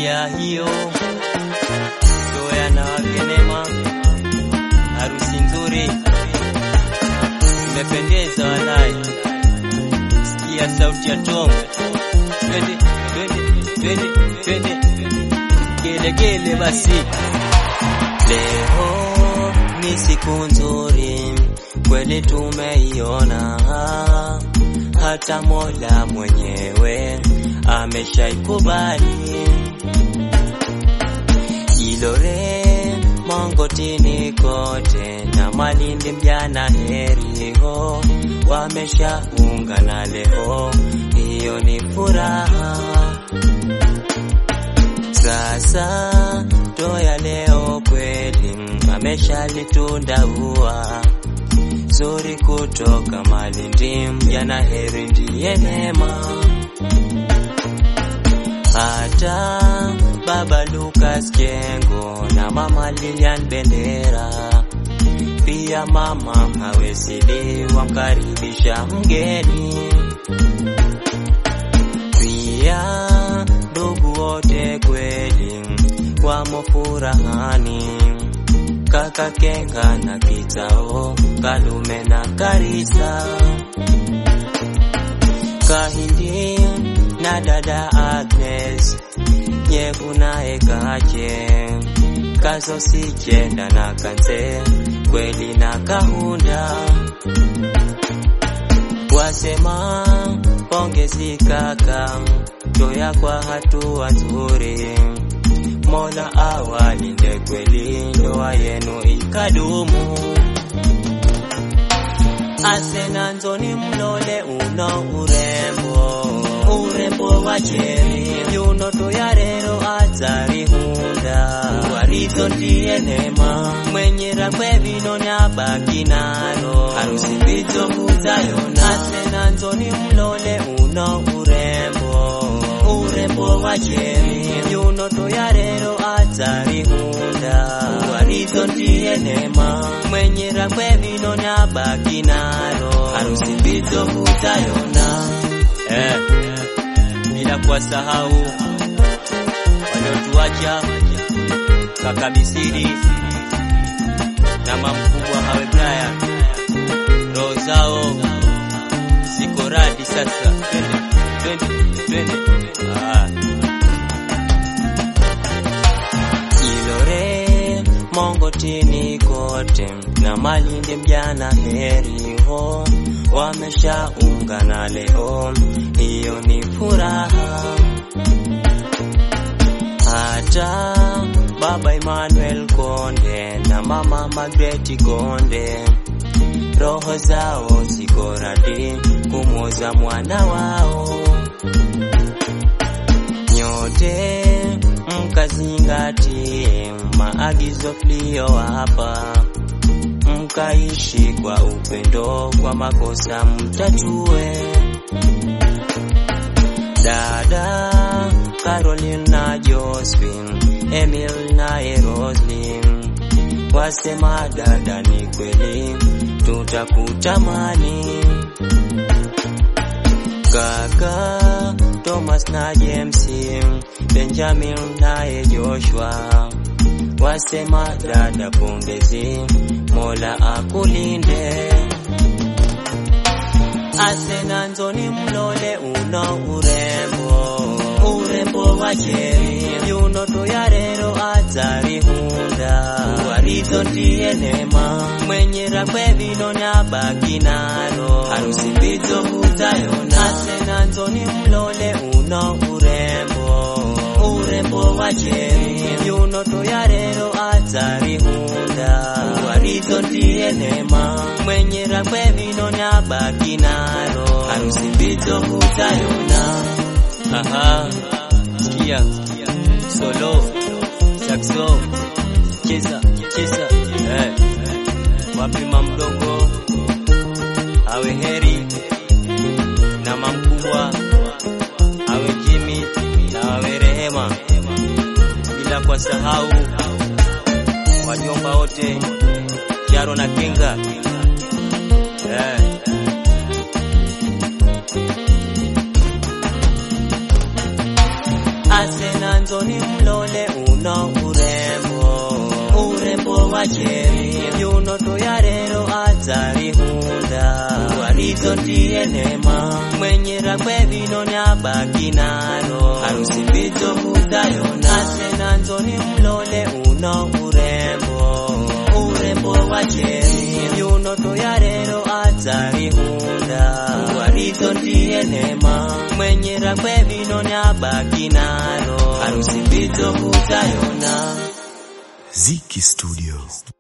Sikia hiyo Zoya na Wakenema, harusi nzuri imependeza, walai. Sikia sauti ya Tom, twende twende twende twende, gelegele basi. Leo ni siku nzuri kweli, tumeiona hata Mola mwenyewe ameshaikubali. Ilore Mongotini kote na Malindi mjana heriho wameshaungana leo, hiyo ni furaha. Sasa toya leo kweli ameshalitunda ua zuri kutoka Malindi mjana heri ndiye neema hata baba Lucas Kengo na mama Lilian Bendera pia mama Hawesili wamkaribisha mgeni, pia ndugu wote kweli wamo furahani, kaka Kenga na Kitao, Kalume na Karisa, Kahindi na dada Agnes Nyevu naye Kache Kazo Sichenda na Kanze kweli na Kahunda wasema pongezi kaka toya kwa hatua nzuri, Mola awalinde kweli ndoa yenu ikadumu. Asena nzoni mlole uno urembo urembo wa cheri yuno toyarero atari hunda warizo ndiye nema mwenyera kwevino nyabaki nalo harusi mbizo kutayona asena nzoni mlole uno urembo urembo wa cheri yuno toyarero atari hunda warizo ndiye nema mwenyera kwevino nyabaki nalo harusi mbizo kutayona eh bila kuwasahau waliotuacha kaka Misiri na mamkubwa hawe Brian, roho zao ziko radi sasa. Twende twende twende, ah. Ilore Mongotini kote na Malindi mjana heri ho wameshaungana leo, hiyo ni furaha. Hata baba Emmanuel Konde na mama Margaret Konde roho zao ziko radi kumwoza mwana wao. Nyote mkazingatie maagizo tuliyowapa mkaishi kwa upendo, kwa makosa mtatue. Dada Caroline na Josephine, Emil na Roslyn wasema dada, ni kweli tutakutamani. Kaka Thomas na James, Benjamin naye Joshua wasema dada, pongezi, Mola akulinde. Asena nzoni mlole uno urembo urembo wa cheri yuno toyarero atari hunda warizo ndiye nema mwenyera kwevino nyabaki nalo harusi mbizo kutayona asena nzoni mlole uno urembo urembo wa cheri yuno toyarero atari hunda warizo ndiye nema mwenyera kwevino nyabaki nalo harusi mbizo kutayona Aha, sikia solo saxo cheza cheza eh. Wapi mamdogo awe heri na mamkubwa awe Jimmy na awe Rehema, bila kwa sahau wajomba wote Charo na Kenga eh. Asena nanzoni mlole uno urembo urembo wa cheri yuno tuyarero atarihunda warizo ndiye nema mwenyera kwevino nyabaki nalo harusi mbizo kutayona ase nanzoni mlole uno urembo urembo wa cheri yuno tuyarero atarihunda warizo ndiye nema mwenyera kwevino nyabaki nalo harusi mbizo kutayona Ziki Studio.